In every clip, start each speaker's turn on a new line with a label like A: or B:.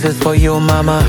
A: is for you mama.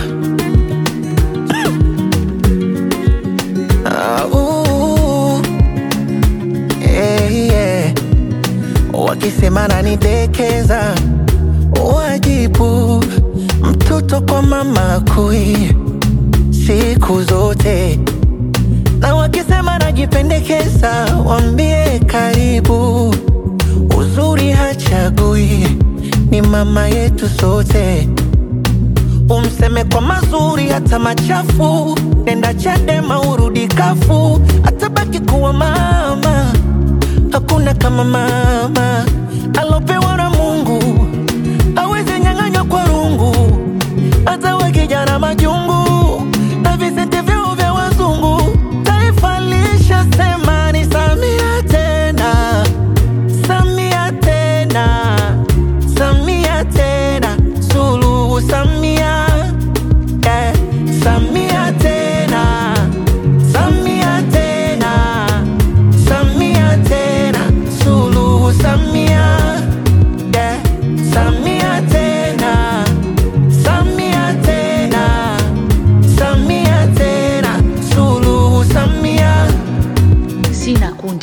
A: Ah, ooh, yeah, yeah. Wakisema nanidekeza, wajibu mtoto kwa mama kui siku zote, na wakisema najipendekeza, wambie karibu. Uzuri hachagui, ni mama yetu sote. Umseme kwa mazuri hata machafu, nenda Chadema urudi kafu, atabaki kuwa mama. Hakuna kama mama alopewa na Mungu, awezi nyang'anywa kwa rungu, hata we kijana majungu na visenti vyao vya wazungu. Taifa lishasema ni Samia tena, Samia tena, Samia tena, Suluhu Samia, eh, Samia tena, Samia tena, Samia tena, Suluhu Samia, eh, Samia tena, Samia tena, Samia tena, Suluhu Samia.
B: sina kundi.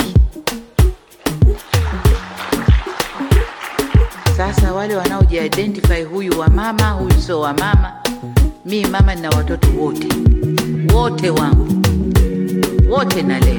B: Sasa wale wanaojiidentify, huyu wa mama, huyu sio wa mama. Mi mama nina watoto wote wote wangu wote nalea.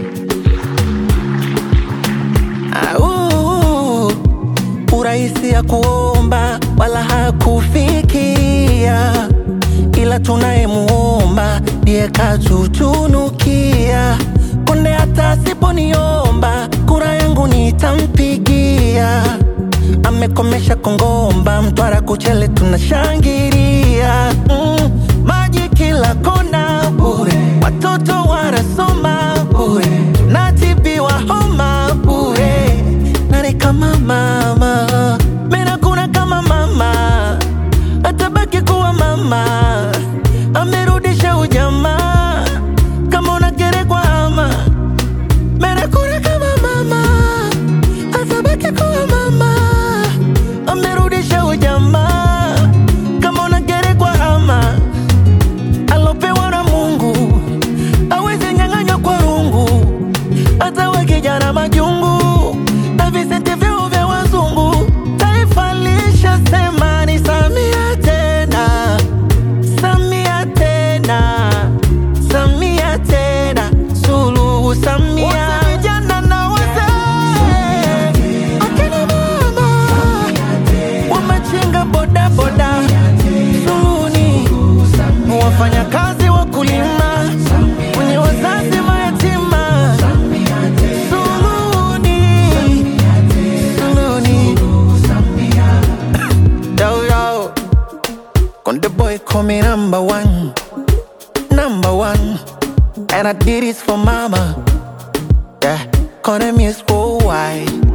A: Au, urahisi ya kuomba wala hakufikia, ila tunayemuomba ndiye katutunukia. Konde hata asiponiomba kura yangu nitampigia. Amekomesha Kongomba, Mtwara, Kuchele tunashangilia. Mm, maji kila kona bure, watoto wanasoma bure, natibiwa homa bure. Nani kama mama? Mena kuna kama mama, atabaki kuwa mama. Amerudisha ujamaa, kama unagerekwa ama Mena kuna kama mama, atabaki kuwa mama. Amerudisha ujamaa, kama unagerekwa ama alopewa na Mungu awezi nyang'anywa kwa rungu, hata we kijana majungu na visenti vyao vya wazungu. Taifa lishasema ni Samia tena, Samia tena, Samia tena, Suluhu Samia. Wote vijana na wazee, akina mama wamechinga bodaboda, Suluhuni wafanyakazi wakulima, wenye wazazi mayatima, Suluhuni, Suluhuni. Yo, yo. Konde boy call me number one, number one, and I did this for mama. Yeah, call them is worldwide.